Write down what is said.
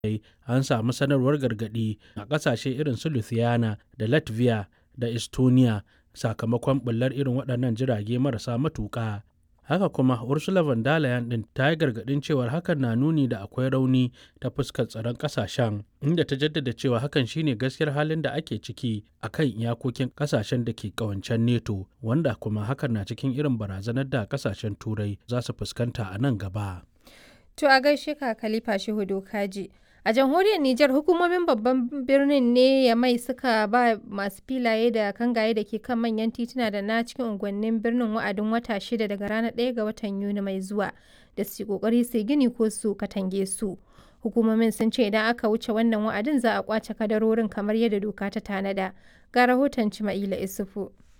an samu sanarwar gargaɗi a ƙasashe irin su Lithuania da Latvia da Estonia sakamakon ɓullar irin waɗannan jirage marasa matuƙa. Haka kuma Ursula von der Leyen ɗin ta yi gargaɗin cewar hakan na nuni da akwai rauni ta fuskar tsaron ƙasashen, inda ta jaddada cewa hakan shine gaskiyar halin da ake ciki a kan iyakokin ƙasashen da ke ƙawancen NATO, wanda kuma hakan na cikin irin barazanar da ƙasashen Turai za su fuskanta a nan gaba. To a gaishe ka Khalifa Shehu Dokaji. A jamhuriyar Nijar hukumomin babban birnin ne ya mai suka ba masu filaye da kangaye da ke kan manyan tituna da na cikin unguwannin birnin wa'adin wata shida daga ranar 1 ga watan Yuni mai zuwa da su kokari su gini ko su katange su. Hukumomin sun ce idan aka wuce wannan wa'adin za a kwace kadarorin kamar yadda doka ta tanada. Ga rahoton Cima'ila Isufu.